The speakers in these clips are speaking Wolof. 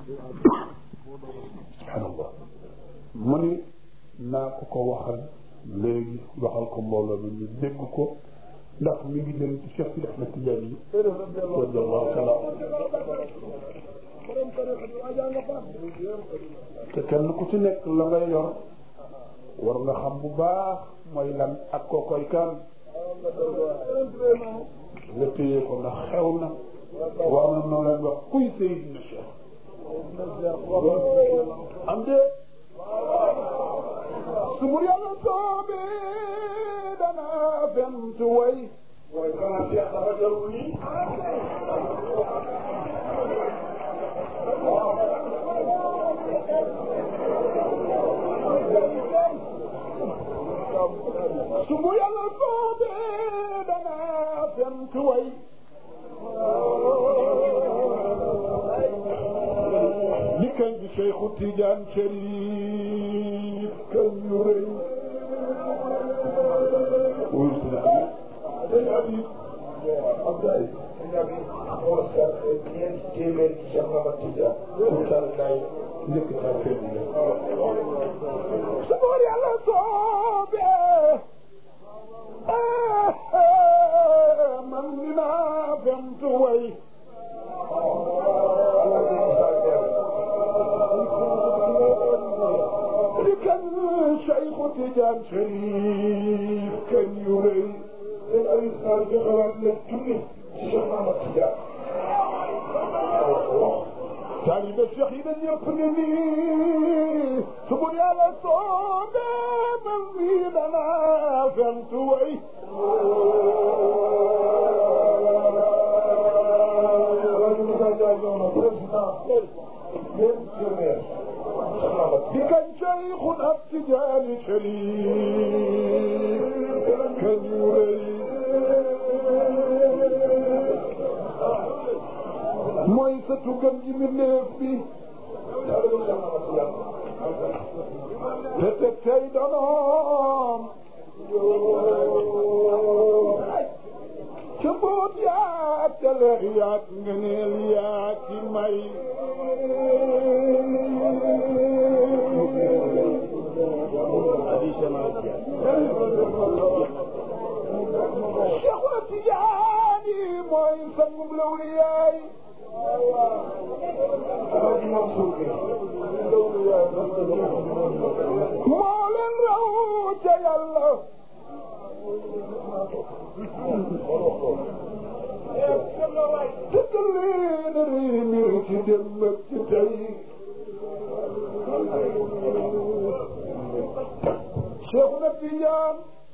subhanallah mu ni naa ko ko waxal léegi waxal ko mbooloo mi ñu dégg ko ndax mi ngi dem ci Cheikh Sidi Ahmed Tidiane yi radiallahu taala te kenn ku ci nekk la nga yor war nga xam bu baax mooy lan ak koo koy kan nga téye ko ndax xew na war na noo leen wax kuy Seydina Cheikh am de su mu yàlla soobee dana fent way mooy xanaa Cheikh dafa jarul nii su mu yàlla soobee dana fent way li kañ bi Cheikhu Tidiane Chérif kañ yu rëy wuyu si na dañ abi Abdoulaye dañ abi moo sax ñeenti téeméer ci Cheikh Mamadou Tidiane mu tal kay njëkk saa feeñ la su mu yàlla soobee man dinaa fent way li kañ Cheikhu Tidiane Chérif kañ yu rëy dañ abi xaar joxewaat leen junni ci Cheikh Mamadou Tidiane taalibe Cheikh yi dañ ñëpp ni nii su bu yàlla soobee man mii danaa fent way rajo Moussa Ndiaye ñëw na président ñeenti téeméer Cheikh Mamadou di kañ Cheikhuna Tidiane Chérif kañ yu rëy mooy sa tugam ji mbindeef bi taalibe Cheikh Mamadou Tidiane te teg tey donoom ca boot yaa ca leer yaak ngeneel yaa ci may Cheikhuna Tijaani mooy sangum lawliyaay Alaaji Mansour Gueye moo leen raw ca yàlla dëggal leen rii mbir ci démb ak ci tey Cheikhuna Tijaan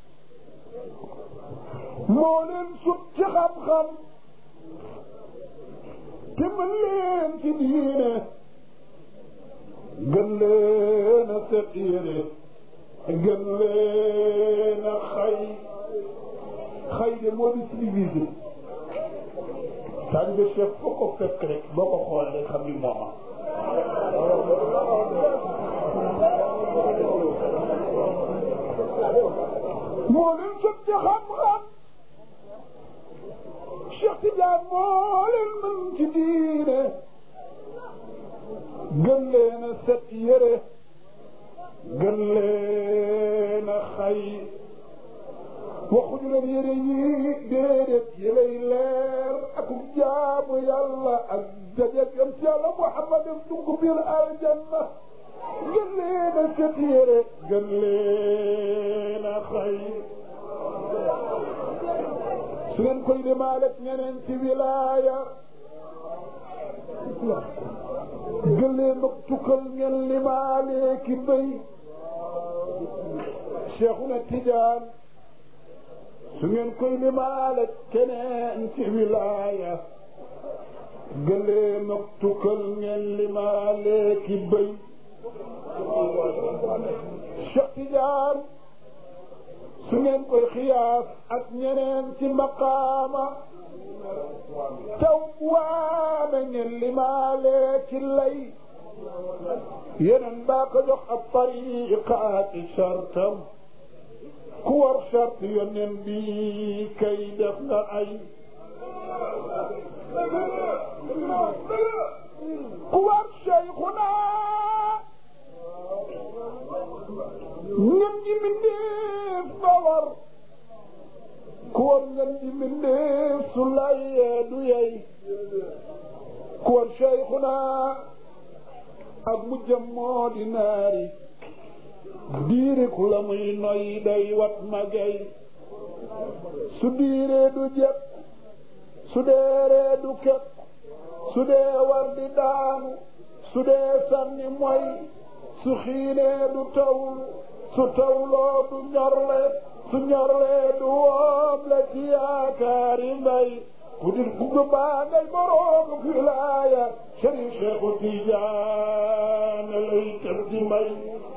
moo leen sut ci xam-xam te mën leen ci diine gën leen a set yére gën leen a xay xay de moo di civilisé taalibe Cheikh foo ko fekk rek boo ko xoolee rek xam ni mooma moo leen sut ci xam-xam Cheikh Tidiane moo leen mën ci diine gën leen a set yére gën leen a xay waxuñu leen yére yi déedéet yélay leer ak jaamu yàlla ak dajeeg am ci yàlla Muhammad dugg biir aljanna gën leen a set yére gën leen a xay su ngeen koy limaale ak ñeneen ci wilaaya gëléem ak tukkal ngeen limaale ki béy Cheikhuna Tijaan su ngeen koy limaale ak keneen ci wilaaya gëléem ak tukkal ngeen limaale ki béy Cheikh Tijaan su ngeen koy xiyaas ak ñeneen ci maqaama taw waame ngeen limaale ci lay yeneen baa ko jox ab tariqaati shartam ku war shart yoneen bi kay def nga ay ku war Cheikhuna ngeen ji mindeef ba war ku war ngeen ji mindeef su layee du yey ku war Cheikhuna ak mu jëm moo di naari diiri ku la muy noy day wat magay su diiree du jëpp su deeree du kepp su dee war di daanu su dee sànni moy su xiinee du tawlu su tawloo du ñorle su ñorle du wooble ci yaakaari mbay ku di ku baa ngay boroomu wilaaya Sëriñ Seexu Tijaan lay kër di may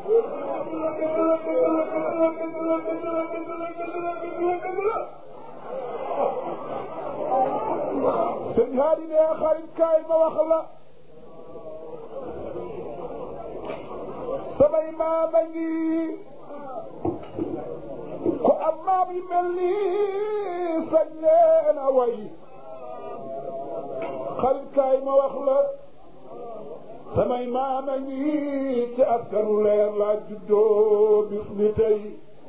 sëñ haadi ne xarit kaay ma wax la samay maama ngi ku am maam yi mel nii sañ leen a way xarit kaay ma wax la samay maama ngi ci askanu leer laa juddoo bis ni tey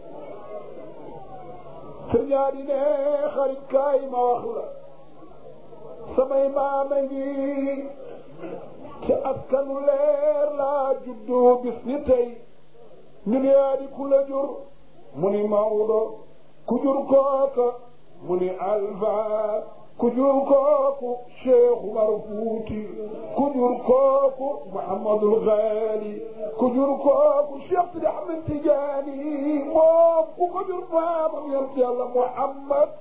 sëñ haadi ne xarit kaay ma wax la samay maama ngi ci askanu leer laa juddoo bis ni tey ñu ne yaa di ku la jur mu ni Maodo ku jur kooka mu ni Alfa ku jur kooku Cheikh Umar Fuuti ku jur kooku Muhammadul Ghali ku jur kooku Cheikh Sidi Ahmed Tijaani moom ku ko jur maamam yonent Yàlla Muhammad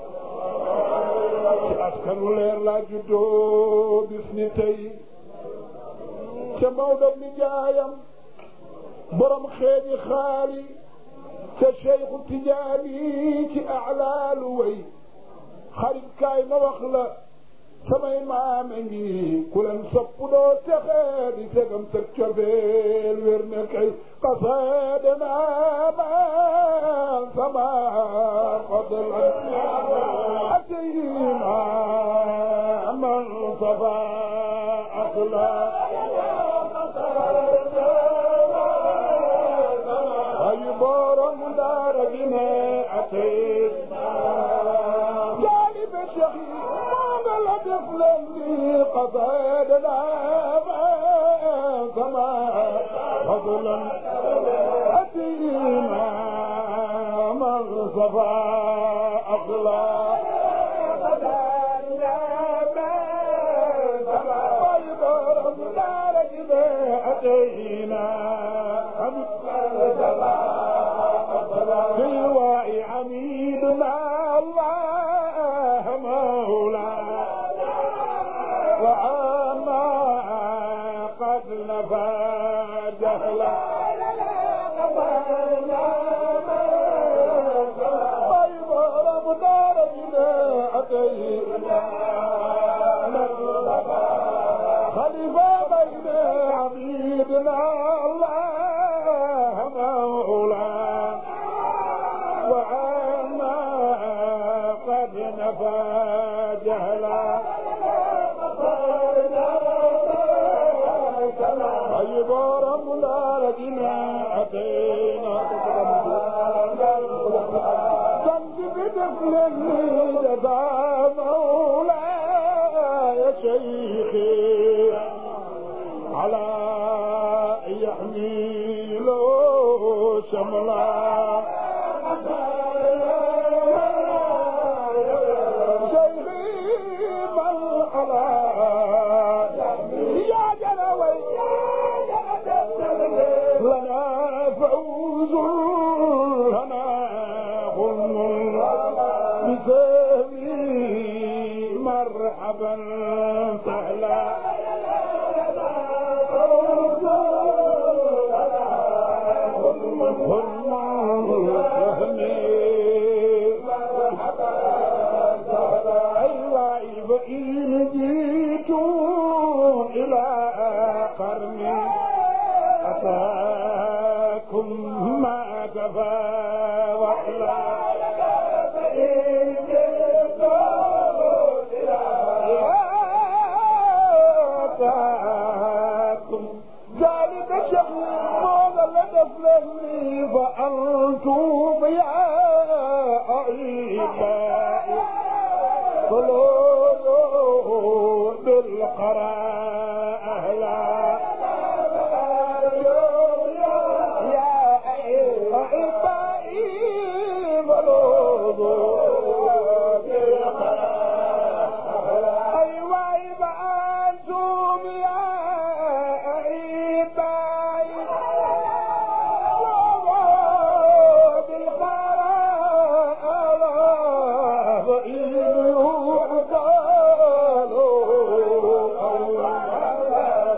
ci askanu leer laa juddoo bis ni tey ca Maodo mi jaayam borom xeeji xaali ca Cheikhu Tijaani ci alaalu way xarit kaay ma wax la samay maame ngi ku leen sopp doo texe di segam teg cofeel wér ne kay qasaade naamaan sama fadlan atayna man safa axla ay borom daara gi ne atayna Cheikh yi moo nga la def leen ni qasaadana sama fadlan atina man safa aqla في واعي عميدنا الله مولانا وعما قد نفى جهلا طيب رب دارجنا أتينا خليفة بين عبيدنا الله مولانا وعما قد نفى جهلا طيب ربنا لدينا أتينا كنت بدفل جزا مولاي شيخي على يحميله شملا لنا فوز لنا غنم بسامي مرحبا سهلا أيوة إن جيت إلى قرني أتاكم ما كفى وإلا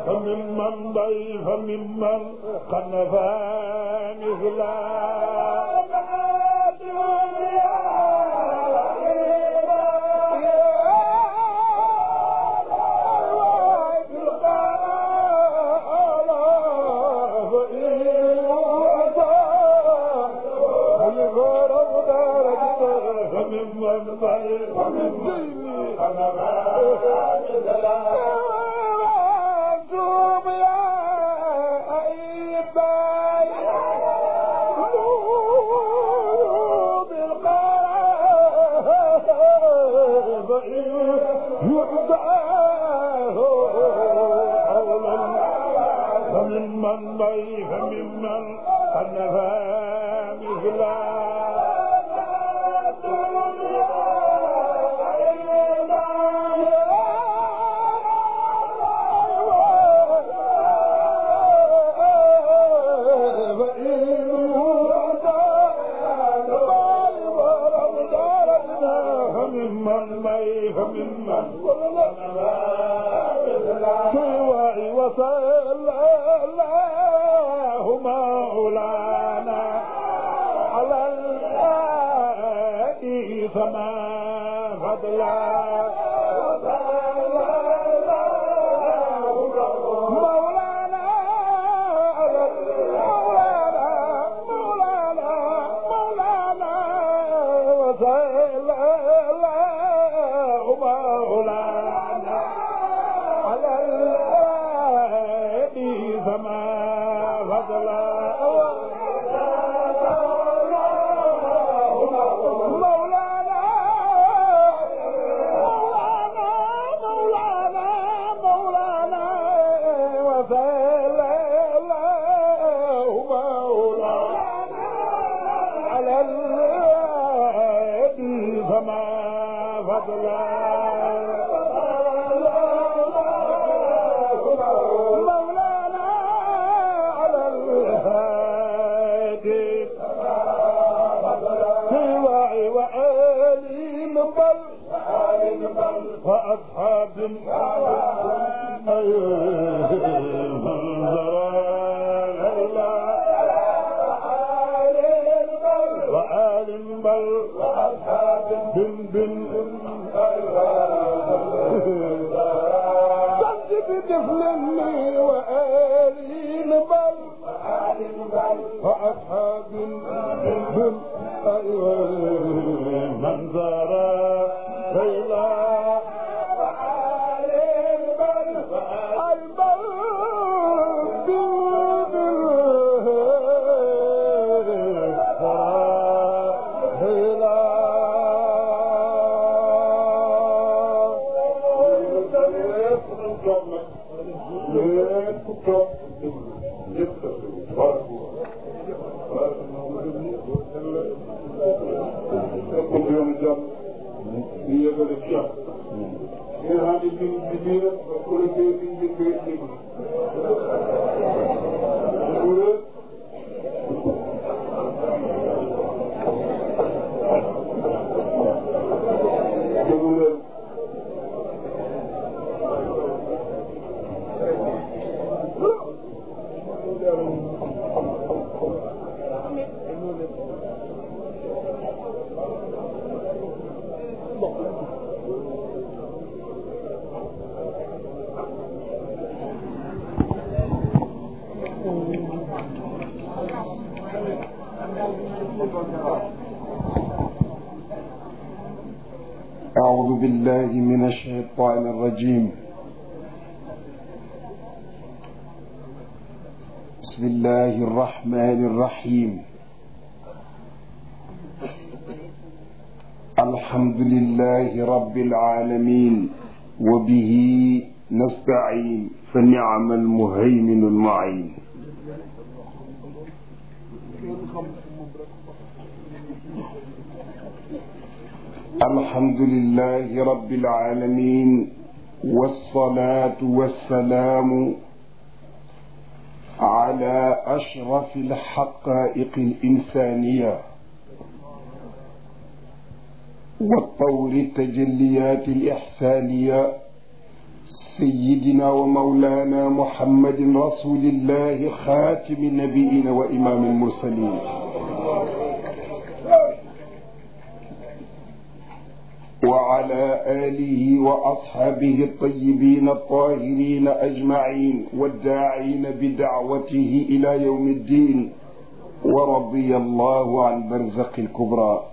فممن ضيف ممن قد نفى مثلا فممن ضيف ممن قد نفى أنتم يا أيباي قلوب القلب يعداه حولا فممن ضيف ممن قد نفى مثلا فممن ضيف ممن سوى وصلى الله مولانا على الآي فما فضلا مولانا على مولانا مولانا مولانا وصلى الله مولانا على الآي فما فضلا مولانا مولانا مولانا مولانا وصلى الله مولانا على الهادي فما فضلا مولانا على الهادي سواعي وآل بل وأصحاب وآل بل وأصحاب بن بن صدق بطفل وآل بل وأصحاب بن أيوة من زار ليلى أعوذ بالله من الشيطان الرجيم بسم الله الرحمن الرحيم الحمد لله رب العالمين وبه نستعين فنعم المهيمن المعين الحمد لله رب العالمين والصلاة والسلام على أشرف الحقائق الإنسانية وطور التجليات الإحسانية سيدنا ومولانا محمد رسول الله خاتم النبيين وإمام المرسلين وعلى آله وأصحابه الطيبين الطاهرين أجمعين والداعين بدعوته إلى يوم الدين ورضي الله عن برزق الكبرى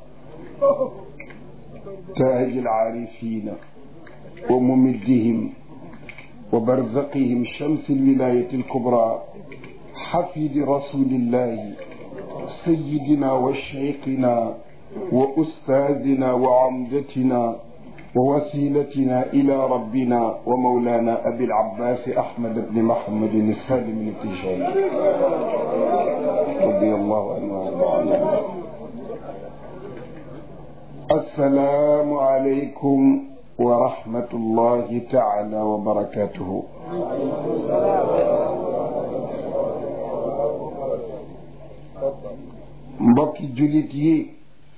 تاج العارفين وممدهم وبرزقهم شمس الولاية الكبرى حفيد رسول الله سيدنا وشيخنا وأستاذنا وعمدتنا ووسيلتنا إلى ربنا ومولانا أبي العباس أحمد بن محمد السالم التجاري رضي الله عنه وارضى عنه السلام عليكم ورحمة الله تعالى وبركاته mbokki jullit yi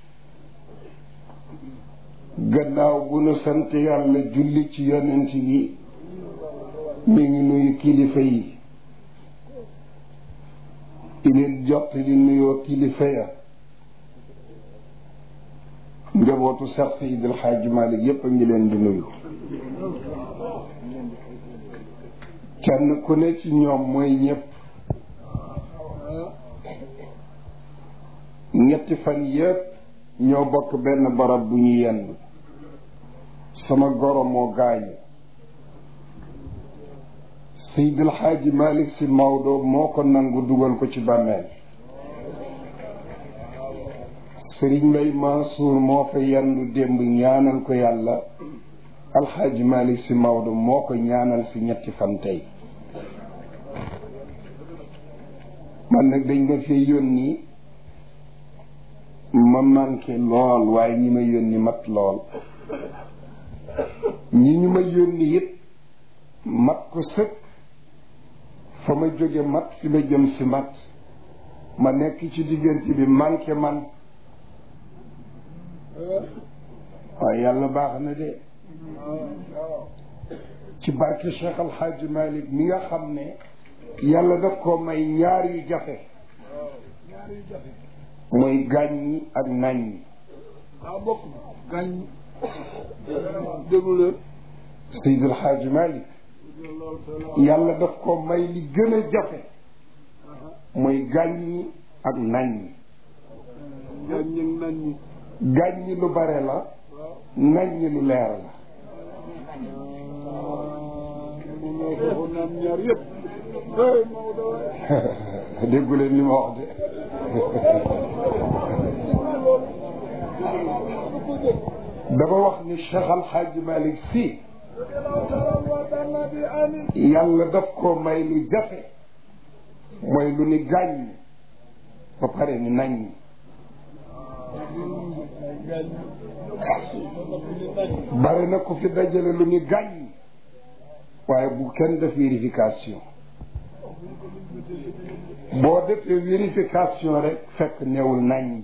gannaaw bu nu sant yàlla julli ci yonent bi mi ngi nuyu kilifa yi ineen jot li nuyoo kilifa ya njabootu Seex Seydi El Hadji Malick yépp a ngi leen di nuyu kenn ku ne ci ñoom mooy ñépp ñetti fan yépp ñoo bokk benn barab bu ñu yenn sama goro moo gaañu Seydi El Hadji Malick Sy Maodo moo ko nangu dugal ko ci bàmmeel sëriñ Mbay Mansour moo fa yendu démb ñaanal ko yàlla alxaaji Malick si Maodo moo ko ñaanal si ñetti fan tey man nag dañ ma fee yónni ma manqué lool waaye ñi ma yónni mat lool ñi ñu ma yónni it mat ko sëkk fa ma jóge mat fi ma jëm si mat ma nekk ci diggante bi manqué man waaye yàlla baax na de ci barke Cheikh Al Hadj Malick mi nga xam ne yàlla daf ko may ñaar yu jafe mooy gàññi ak naññi ah bokk gàññi déglu leen Seydi El Hadj Malick yàlla daf ko may li gën a jafe mooy gàññi ak naññi gàññi naññi gàññi lu bare la naññi lu leer la mënoo ko naan ñaar yëpp hey Maodo waay déggu leen li ma wax de dama wax ni Cheikh Al Hadj Malick Sy yàlla daf ko may lu jafe mooy lu ni gàññ ba pare ni naññ bari na ku fi dajale lu ni gàññ waaye bu kenn def vérification boo defee vérification rek fekk newul nañ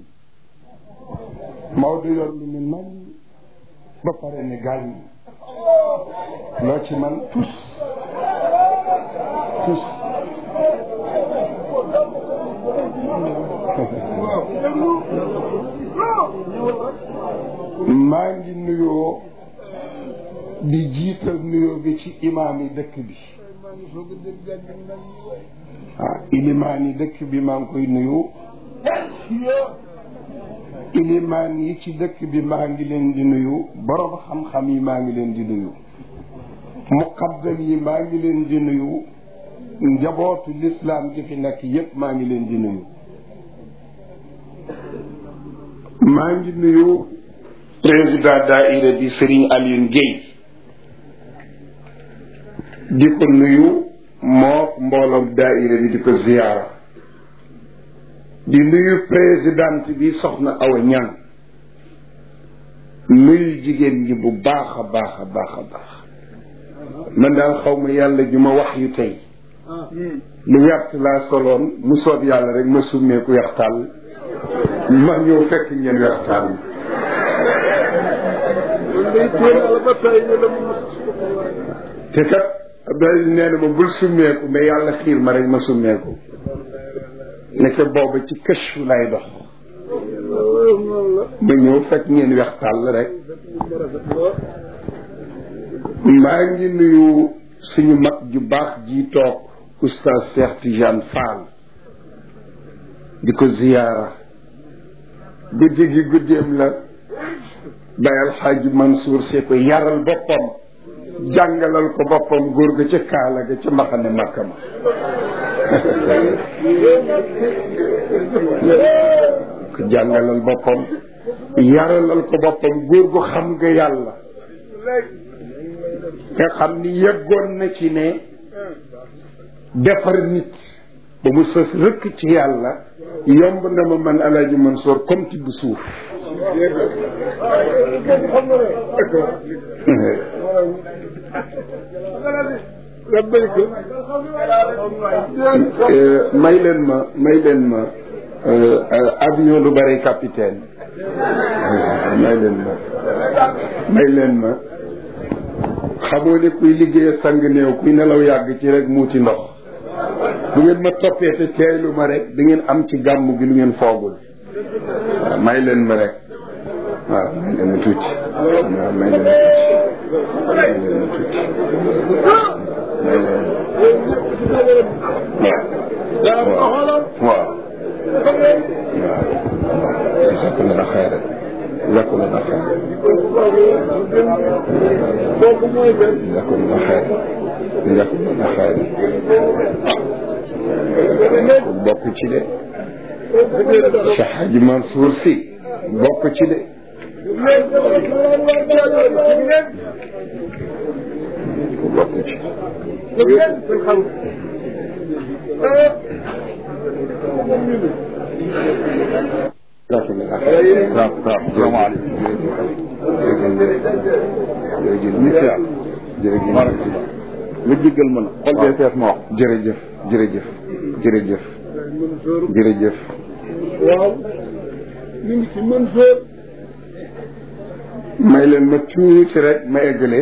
Maodo yor lu ni nañ ba pare ni gàññ loo ci man tus tus maa ngi nuyoo di jiital nuyoo bi ci imaam yi dëkk bi ah ilimaan yi dëkk bi maa ngi koy nuyu ilimaan yi ci dëkk bi maa ngi leen di nuyu borom xam-xam yi maa ngi leen di nuyu muqaddam yi maa ngi leen di nuyu njabootu lislaam gi fi nekk yépp maa ngi leen di nuyu maa ngi nuyu président daaira bi Serigne Alioune Guèye di ko nuyu moo mbooloom daaira bi di ko ziyaara di nuyu présidente bi soxna Awa Ñang nuyu jigéen ñi bu baax a baax a baax a baax man daal xaw ma yàlla ju ma wax yu tey lu wert laa soloon mu soob yàlla rek ma summeeku wextaal ma ñëw fekk ngeen wextaal kon day téye la ba tey ñu la mu mos te kat Abdoulaye nee na ma bul summeeku mais yàlla xiir ma rek ma summeeku nekk booba ci këchu lay dox ma ñëw fekk ngeen weex tàll rek maa ngi nuyu suñu mag ju baax ji toog oustaz Cheikh Tidiane Fall di ko ziyaara guddi gi guddeem la Baye Alxaaji Mansour see ko yaral boppam jàngalal ko boppam góor ga ca kaala ga ca mbaxane makka ma ko jàngalal boppam yaralal ko boppam góor gu xam nga yàlla nga xam ni yeggoon na ci ne defar nit ba mu sës rëkk ci yàlla yomb na ma man alaaji Mansour comme tibb suuf may leen ma may leen ma avion du bari capitaine may leen ma may leen ma xamoo ne kuy liggéey sang néew kuy nelaw yàgg ci rek muuti ndox bu ngeen ma toppee te teeylu ma rek da ngeen am ci gàmm gi lu ngeen foogul waaw may leen ma rek waaw may leen ma tuuti waaw may leen ma tuuti may leen ma tuuti may leen waaw waaw waaw jazakumullah xayran jazakumullah xayran jazakumullah xayran jazakumullah xayran bokk ci de Cheikh Hadji Mansour Sy bokk ci de bokk ci jazakumullah xayran waaw waaw salaamaaleykum jërëjëf jërëjëf nga jéggal ma na xol bee fees ma wax jërëjëf jërëjëf jërëjëf jërëjëf waaw ñu ngi ci Mansour may leen ma tuuti rek ma eggale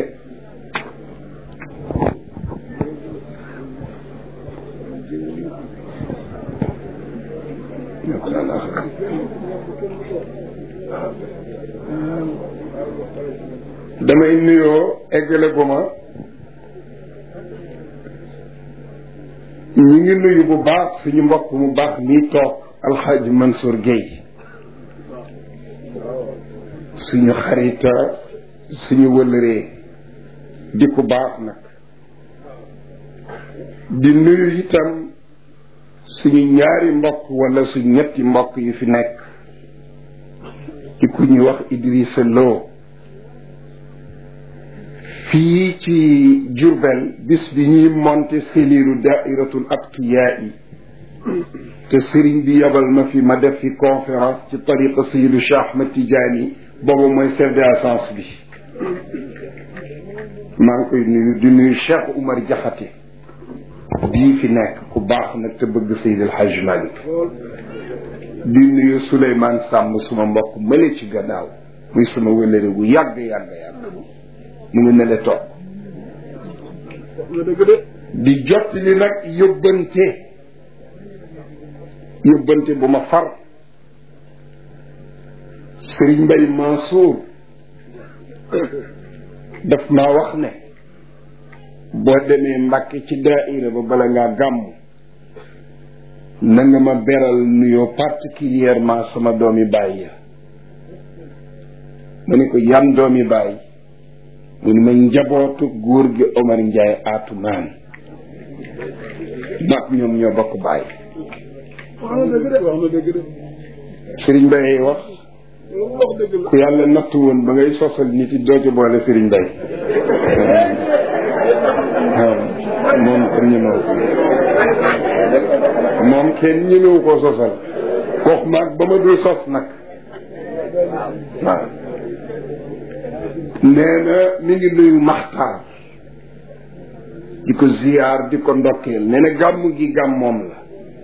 damay nuyoo eggale bu ma ñu ngi nuyu bu baax suñu mbokk mu baax mii toog alxaaji Mansour Guèye suñu xarita suñu wëlëree di ku baax nag di nuyu itam suñu ñaari mbokk wala suñu ñetti mbokk yu fi nekk di ku ñuy wax Idrissa Lo fii ci Jurbel bis bi ñuy monté cellule daairatul atqiyaa yi te sëriñ bi yabal ma fi ma def fi conférence ci tariqa Sayyidu Cheikh Ahmed Tidiane boobu mooy chef de agence bi maa ngi koy nuyu di nuyu Cheikh Oumar Diakhaté bii fi nekk ku baax nag te bëgg Seydil Hadj Malick di nuyu Souleymane Samb suma mbokk mële ci gannaaw muy suma wëlëre gu yàgg yàgg yàgg mu ngi ne le toog di jot li nag yóbbante yóbbante bu ma far Sëriñ Mbay Mansour daf maa wax ne boo demee Mbàkke ci daaira ba bala ngaa gàmm na nga ma beral nuyoo particulièrement sama doomi baay ya ma ne ko yan doomi baay mu ne ma njabootu góor gi Omar Ndiaye Atumaan mag ñoom ñoo bokk baay wax na dëgg de wax na dëgg de Sëriñ Mbay wax wax dëgg la ku yàlla nattu woon ba ngay sosal nit yi doo ci boole Sëriñ Mbay waaw moom kenn ñemewu ko moom kenn ñemewu koo sosal wax maag ba ma dul sos nag waaw nee na mi ngi nuyu maxtaar di ko ziyaar di ko ndokkeel nee na gàmm gi gàmmoom la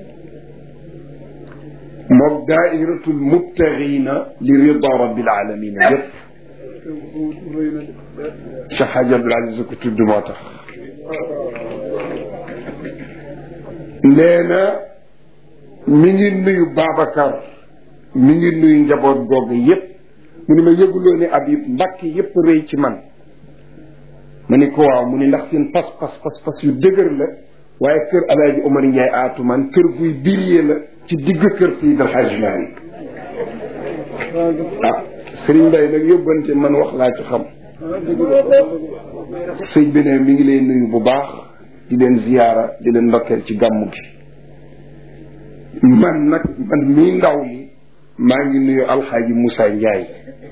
moom daairatul mubtaxina li rida rabbil alamina yëpp Cheikh Hadj Abdoul Aziz ko tudd moo tax nee na mi ngi nuyu Babacar mi ngi nuyu njaboot googu yépp mu ni ma yëguloo ne Habib mbàkk yépp rëy ci man ma ni ko waaw mu ni ndax seen pas pas pas pas yu dëgër la waaye kër alaaji Omar Ndiaye aatu man kër guy biriyee la ci digg kër Seydi El Hadji Malick ah Serigne Mbaye nag yóbbante man wax laa ci xam sëñ bi ne mi ngi lay nuyu bu baax di leen ziyaara di leen ndokkeel ci gàmmu gi man nag man mii ndaw li maa ngi nuyu alxaaji Moussa Ndiaye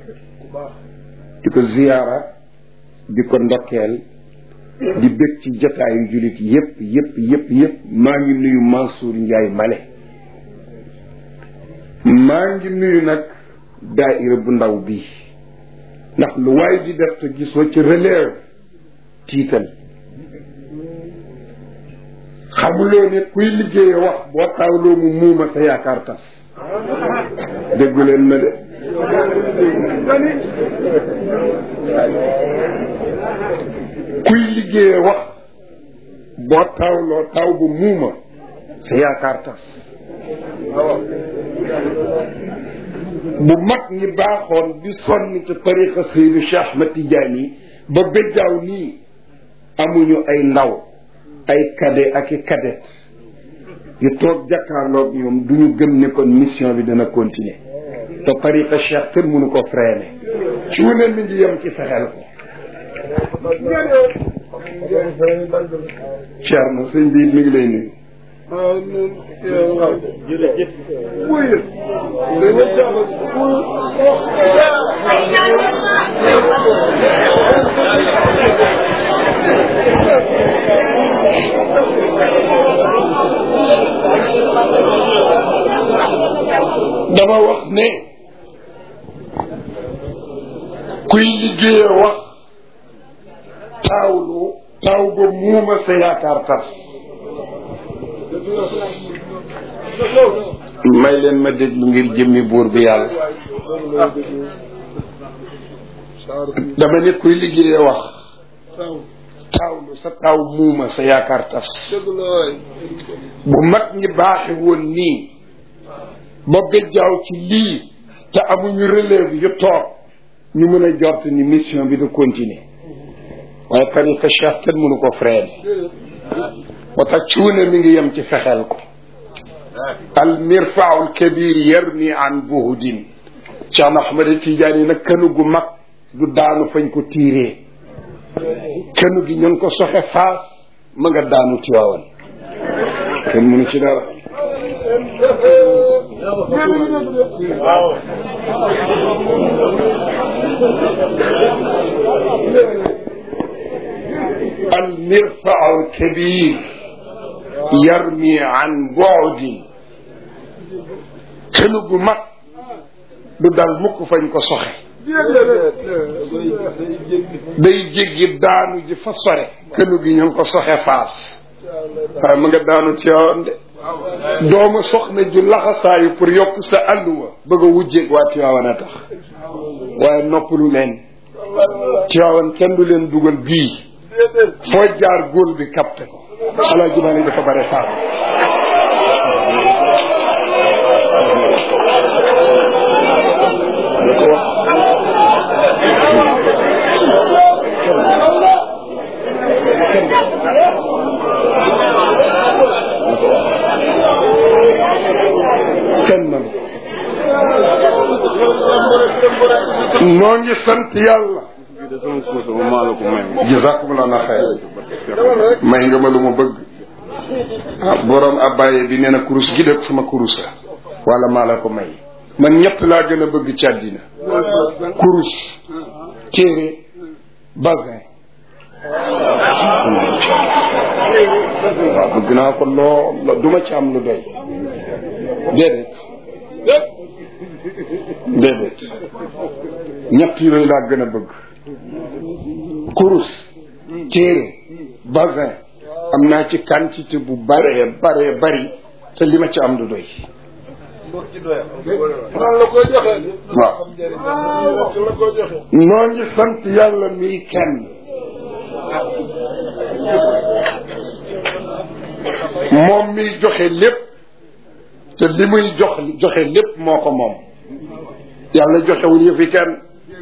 di ko ziyaara di ko ndokkeel di bëgg ci jotaayu jullit yépp yépp yépp yépp maa ngi nuyu Mansour Ndiaye Male maa ngi nuyu nag daaira bu ndaw bi ndax lu waay di def te gisoo ci relève tiital xamuloo ne kuy liggéeye wax boo taawloo mu muuma sa yaakaar tas déggu leen ma de kuy liggéeye wax boo taawloo taw bu muuma sa yaakaar tas bu mag ñi baaxoon di sonn ci tariqa Seydi Cheikh Ahmed Tidiane ba béjjaaw nii amuñu ay ndaw ay cadet ak i cadet yu toog jàkkaarloog ñoom du ñu gëm ne kon mission bi dana continuer te tariqa Cheikh kenn mënu ko freiner ci wu ne mi ngi yem ci fexeel ko Thierno sëñ bi mi ngi lay nuyu jërëjëf. dama wax ne kuy liggéeye wax taawlu taaw ba muuma sa yaakaar tas may leen ma déglu ngir jëmmi buur bi yàlla dama ne kuy liggéeye wax taawlu sa taaw muuma sa yaakaar tas bu mag ñi baaxe woon nii ba béjjaaw ci lii te amuñu relève yu toog ñu mën a jort ni mission bi da continuer waaye tariqa cheikh kenn mënu ko freine moo tax cuune mi ngi yem ci fexeel ko al mirfau l kabir yarmi an buhudin cheikh na ahmad tidiane nag kënu gu mag du daanu fañ ko tiiree kënu gi ñu ngi ko soxe faas ma nga daanu tiwaawan kenn mënu ci dara المرفع الكبير يرمي عن بعد kënu gu mag du dal mukk fañ ko soxe day jéggi daanu ji fa sore kënu gi ñu ngi ko soxe faas waaye mu nga daanu ci yoon de doomu soxna ju laxasaayu pour yokk sa àlluwa bëgg a wujjeeg waa Tiwaawan a tax waaye noppalu leen Tiwaawan kenn du leen dugal bii foo jaar góol bi capté ko alaa jumaane dafa bare faam kenn man noo ngi sant yàlla jazakumullah na xayr may nga ma lu ma bëgg ah borom abbaye bi nee na kurus gi dëkk sama kurus la wala maa la ko may man ñett laa gën a bëgg ci àddina kurus téere basin waaw bëgg naa ko lool duma ci am lu doy déedéet déedéet ñett yooyu laa gën a bëgg kurus téere basin am naa ci quantité bu bare bare bari te li ma ci am du doy la koy joxe. waaw la koy joxe. noo ngi sant yàlla mii kenn moom miy joxe lépp te li muy jox joxe lépp moo ko moom yàlla joxewul yëfi kenn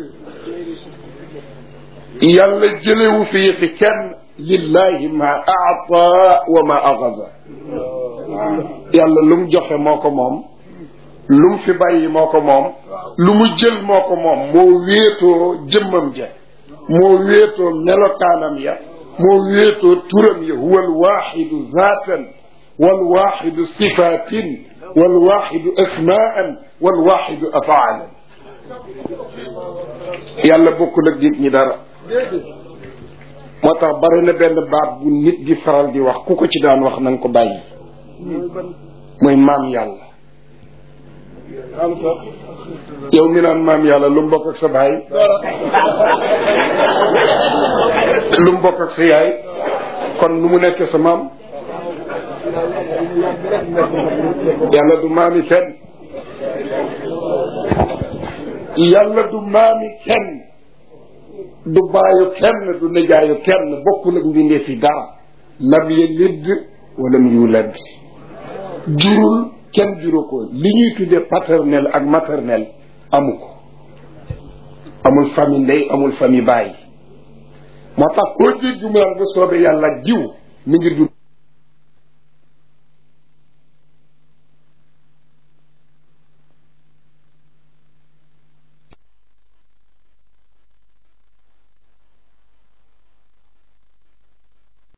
yàlla jëlewu fi yëfi kenn lillahi ma aata wa ma axasa yàlla lu mu joxe moo ko moom lu mu fi bàyyi moo ko moom lu mu jël moo ko moom moo wéetoo jëmmam ja moo wéetoo melokaanam ya moo wéetoo turam ya huwa alwaxidu zaatan walwaxidu sifatin walwaxidu asmaan walwaxidu afaalan yàlla bokkul ak nit ñi dara moo tax bari na benn baat bu nit di faral di wax ku ko ci daan wax na nga ko bàyyi mooy maam yàlla yow mi naan maam yàlla lu mu bokk ak sa baay lu mu bokk ak sa yaay kon nu mu nekkee sa maam yàlla du maami kenn yàlla du maami kenn du baayu kenn du nijaayu kenn bokkul ak mbindee fi dara lam yalid walam yulad jurul kenn juru ko li ñuy tuddee paternel ak maternel amu ko amul famille ndey amul famille baay moo tax koo jéggi mu naan ba soobee yàlla jiw mi ngi dund